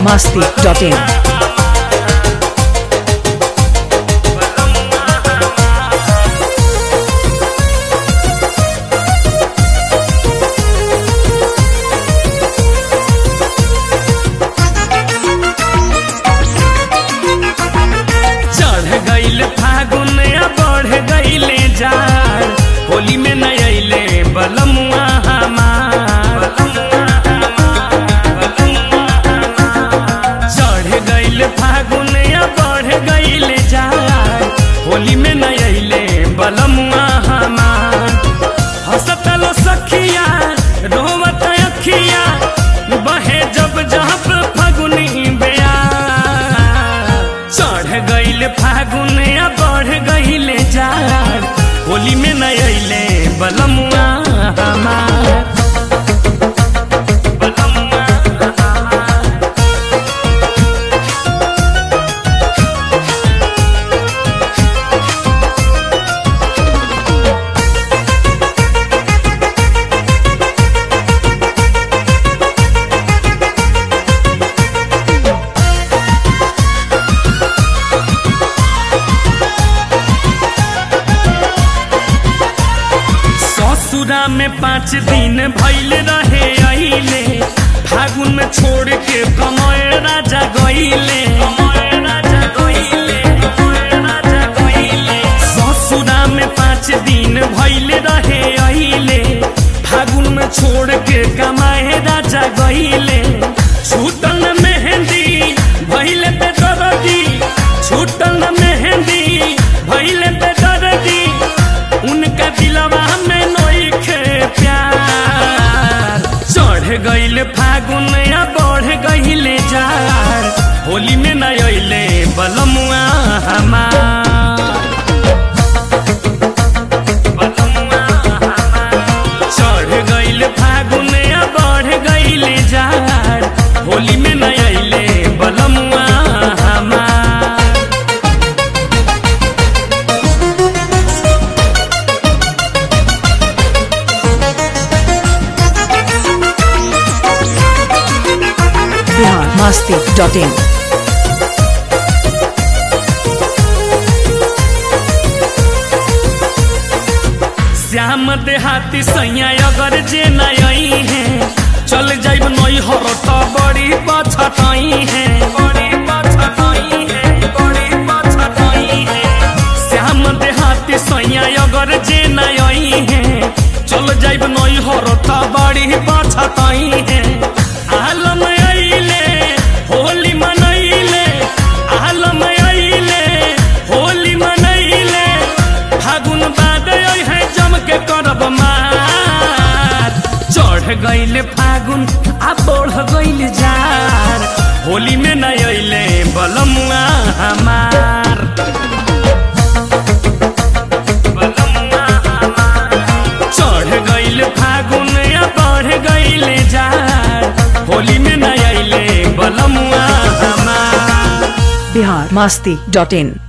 masti.in. चढ़ गईल फागुन आ बढ़ गईले जाड़ होली में न अइले बलमुआ हमार चढ़ गईल फागुन आ बढ़ गईले जाड़ होली में न अइले बलमुआ हमार हंसतलो सखिया रोवत अखिया बहे जब जब फगुनी बेया चढ़ गईल फागुन आ बढ़ गईल जाड़ होली में न अइले बलमुआ हमार बलमुआ हमार ससुरा में पाँच दिन भैल रहे अइले फागुन में छोड़ के कमय राजा गइले ससुरा में पाँच दिन भैल रहे अइले फागुन में छोड़ के कमाए राजा गइले छूटल न मेहंदी भैले पे दरदी छूटल न मेहंदी भैले पे दरदी उनका दिलवा में नोखे प्यार चढ़ गईल फागुन या बढ़ गईल जार होली में न अइले बलमुआ हमार बलमुआ हमार। चढ़ गईल फागुन या बढ़ गईल जार होली में न अइले बलमुआ हमार Bihar masti.in. श्याम देहाती सैया अगर जे नई है चल जाइब नई हर तो बड़ी पछतई है बड़ी पछतई है बड़ी पछतई है श्याम देहाती सैया अगर जे नई है चल जाइब नई हर तो बड़ी पछतई है आलम अइले होली मनैले आलम अइले होली मनैले फागुन बाद है जम के करब मार चढ़ गईल फागुन आ बढ़ गईल जार होली में न अइले बलमुआ हमार बलमुआ हमार। चढ़ गईल फागुन आ बढ़ गईल जार होली में न अइले बलमुआ हमार Bihar masti.in.